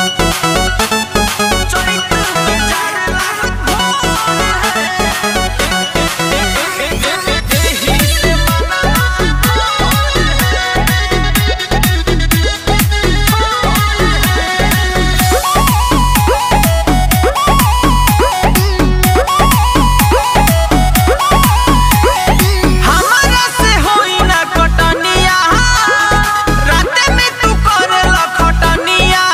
हमरा से होई ना कटनिया राते में तू करेला खटनिया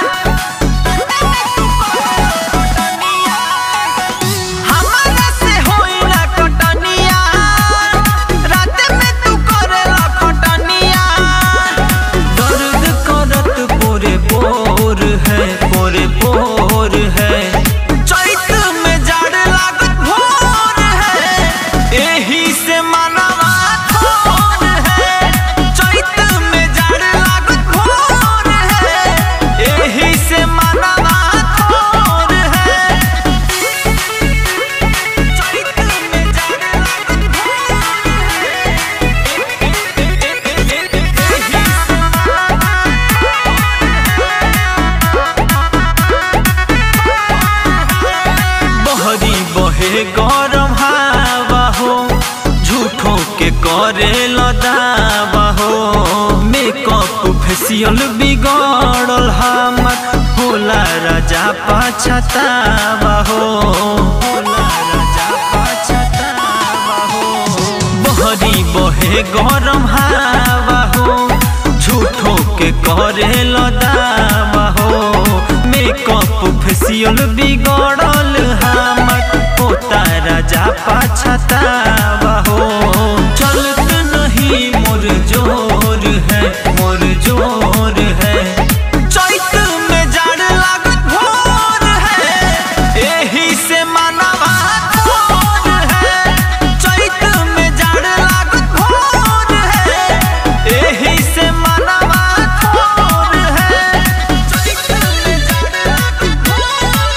हमरा से होई ना कटनिया राते में तू करेला खटनिया दर्द करत पोरे पोर है पोरे पोर है चैत में जाड़ लागत भोर है एही से मनवा थोर है चैत में जाड़ लागत भोर है एही से मनवा थोर है चैत में जाड़ लागत भोर बहरी बहे गरम हवा हो झूठों के करे लदावा हो मेकअप फेसियल बिगड़ल हमर होला राजा पाछतावा हो होला राजा पाछतावा हो बहरी बहे गरम हवा हो झूठों के करे लदावा हो मेकअप फेसियल बिगड़ल हमर होता राजा पाछतावा हो चलत नहीं मोर जोर है मोर जोर है चैत में जाड़ लागत भोर है एही से मनवा थोर है चैत में जाड़ लागत भोर है एही से मनवा थोर है चैत में जाड़ लागत भोर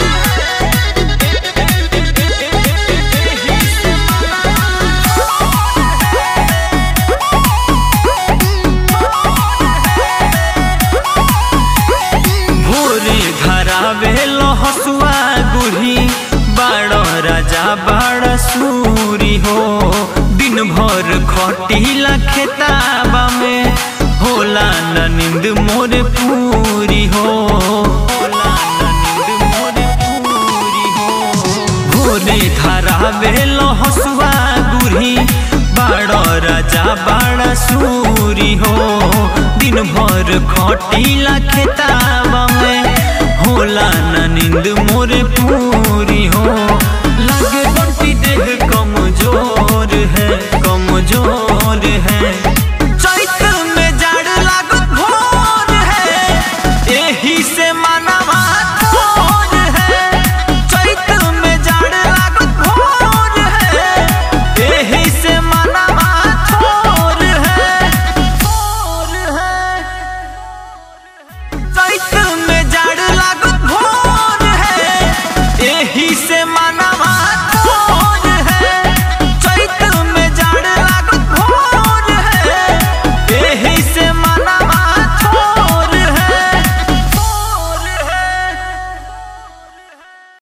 भोरे धरावे हसुआ गुढ़ी बाड़ राजा बाड़ सूरी हो दिन भर खटीला खेताबा में होला न नींद मोर पूरी हो होला न नींद मोर पूरी हो भोरे धरावे हसुआ गुढ़ी बाड़ राजा बाड़ सूरी हो दिन भर खटीला खेता